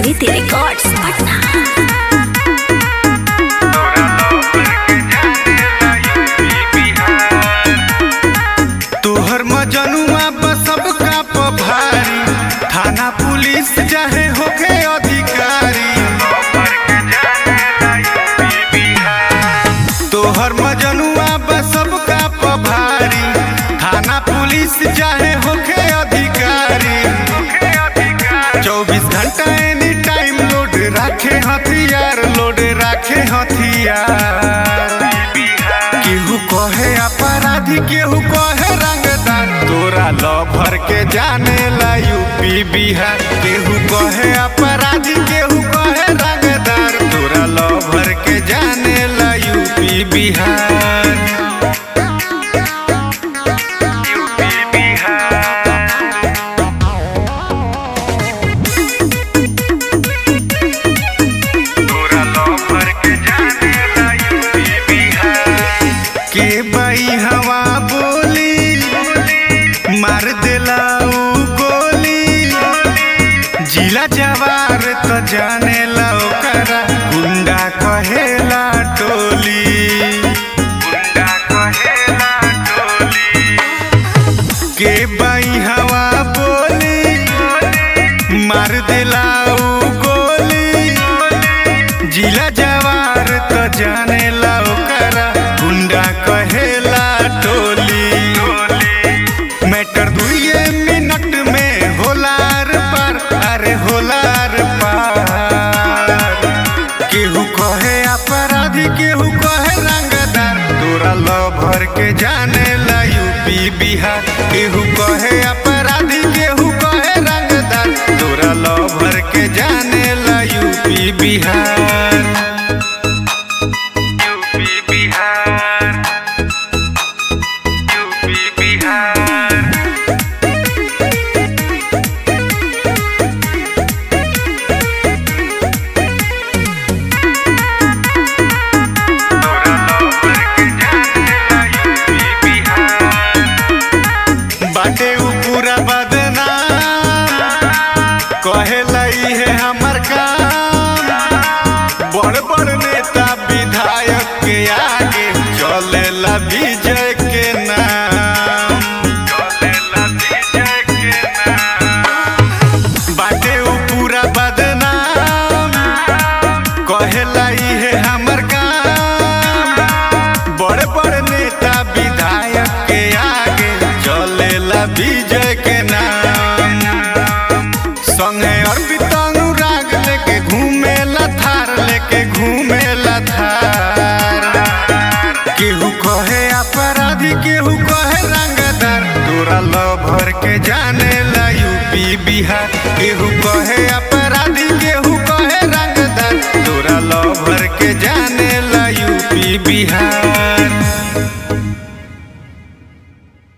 संस्कृति रिकॉर्ड्स पटना तोहर मजनुआ बा सबका पभारी थाना पुलिस चाहे होके अधिकारी तोहर मजनुआ बा सबका पभारी थाना पुलिस चाहे होके अधिकारी चौबीस घंटा एनी टाइम लोड राखे हथियार लोड राखे हथियार केहू कहे अपराधी केहू कहे रंगदार तोरा लभर के जाने ला यूपी बिहार केहू कहे अपराधी केहू कहे रंगदार तोरा लभर के जाने ला यूपी बिहार यूपी बिहार तोरा लभर के जाने ला यूपी बिहार के बाई हवा बोली मार देला ऊ गोली जिला जवार त जाने ला ओकरा गुंडा कहेला टोली गुंडा कहेला टोली के बाई हवा बोली मार देला ऊ गोली जिला जवार त जाने ला ओकरा गुंडा कहेला टोली मैटर दुइये मिनट में होलार पार अरे होलार पार केहू कहे अपराधी केहू कहे रंगदार तोरा लभर के जाने ला यूपी बिहार केहू कहे अपराधी केहू कहे रंगदार तोरा लभर के जाने ला UP Bihar UP Bihar UP Bihar बाटे उ पूरा बदनाम कहेला है हमर काम बड़ बड़ नेता विधायक के आगे चलेला विजय के नाम चलेला विजय के नाम बाटे उ पूरा बदनाम कहेला है हमर काम बड़ बड़ नेता विधायक के आगे चलेला विजय के नाम संगे अर्पित अनुराग लेके घूमेला थार लेके घूमेला थार केहू कहे अपराधी केहू कहे रंगदार तोरा लभर के जाने ला यूपी बिहार केहू कहे अपराधी केहू कहे रंगदार तोरा लभर के जाने ला यूपी बिहार